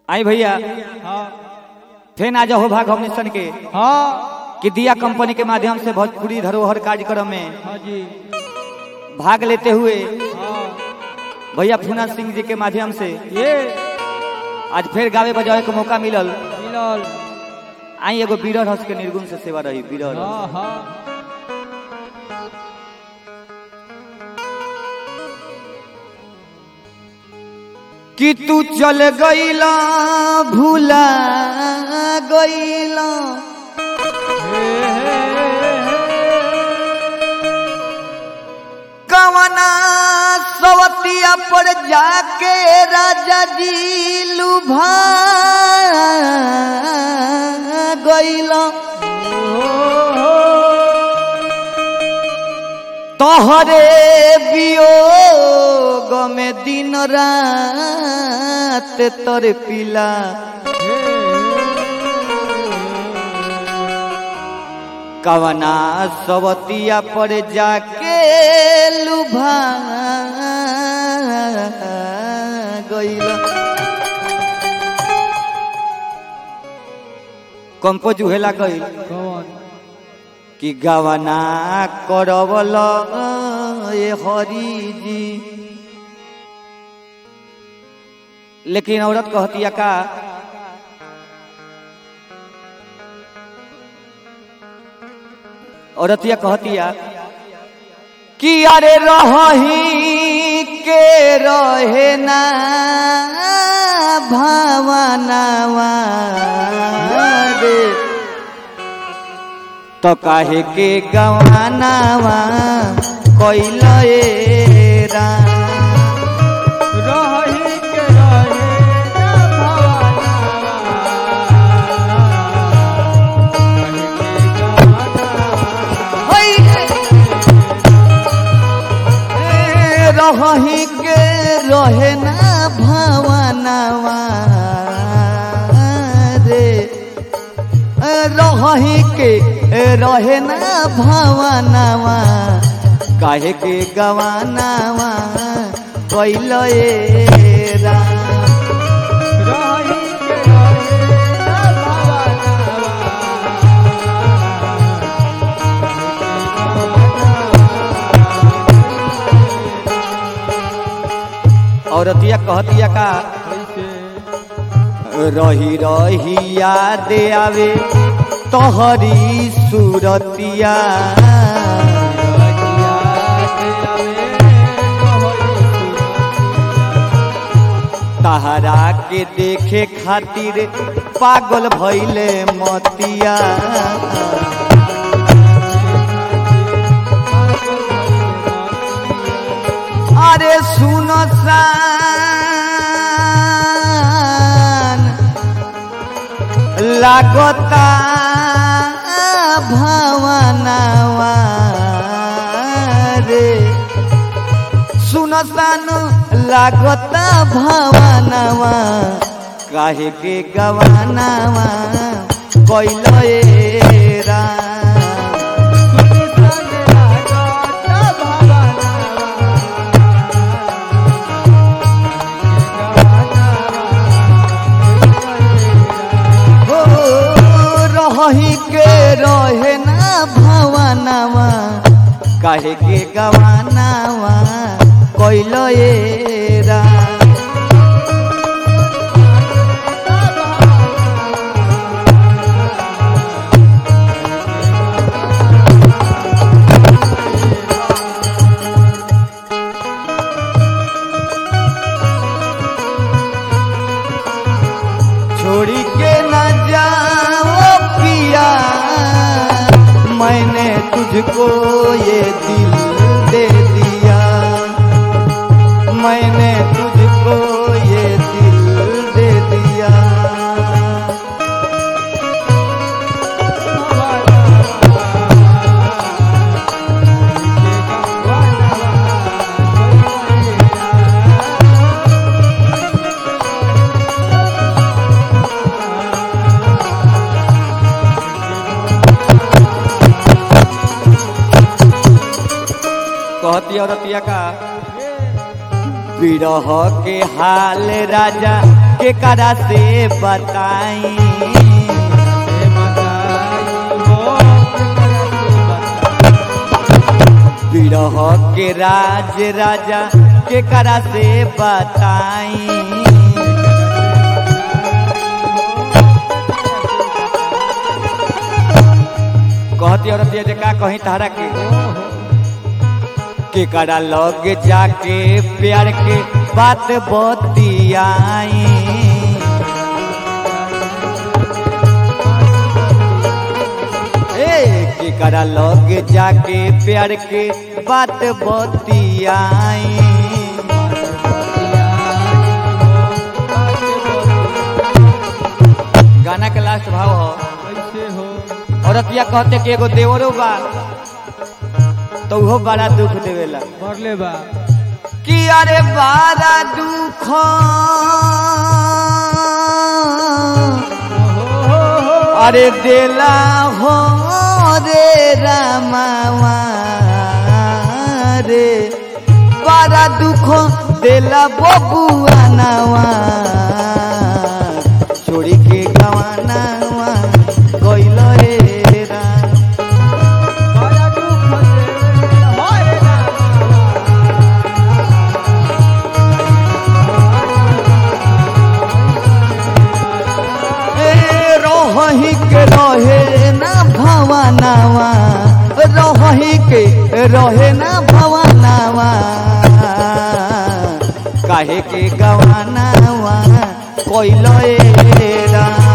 आई भैया हाँ फेन आज हो भाग हमने सन के हाँ कि दिया कंपनी के माध्यम से भोजपुरी धरोहर कार्यक्रम में हाँ जी भाग लेते हुए हाँ भैया फूना सिंह जी के माध्यम से ये आज फिर गावे बजावे के मौका मिलल मिलल आई एगो बीरर हंस के निर्गुण से सेवा रही बीरर हाँ हाँ कि तू चल गईला भूला गईला कवना सवतिया पर जाके राजा जी लुभा गईला तोहरे वियोग में दिन रात तर पिला कवना सवतिया पर जाके लुभा गईला कंपोज उहेला गईल कौन कि गवना करवल ए हरी जी लेकिन औरत कहतिया का औरतिया कहतिया कि अरे रही के रहे ना भावनावा रे तो काहे के गवानावा कोइल रा रही के रहे ना भवाना होई ए, रही के रहे ना भावनावा रे रही के रहे ना भावनावा काहे के गवानावा कोइल रा रही के रहे ना औरतिया कहतिया का कैसे रही रही याद आवे तोहरी सूरतिया तहरा के देखे खातिर पागल भइले मतिया अरे सुन सान लागता भावनावा रे सुनसान लागता भावनावा काहे के गवानावा कोइल रा हो रही के रहे ना भवनावा काहे के गवानावा कोइल रा छोड़ी के न जाओ पिया मैंने तुझको ये दिल दे दिया मैंने तुझको ये दिल दे दिया कहती औरतिया का विरह के हाल राजा के करा से बताई हे बताई हो विरह के राज राजा के करा से बताई कहती औरत ये का कहीं तारा के के करा लग जाके प्यार के बात बतियाई ए के करा लग जाके प्यार के बात बतियाई गाना के लास्ट भाव हो कैसे हो औरतिया कहते कि एगो देवरो बा तो उहो बड़ा दुख देवेला मरले बा कि अरे बड़ा दुख अरे देला हो रे रामावा रे बड़ा दुख देला बबुआ नावा छोड़ी के गवानावा गइल रे राम बड़ा दुख दे होए ना ए रोही के रहे ना भवनावा रोही के रहे ना भवनावा काहे के गवानावा कोइलो ए राम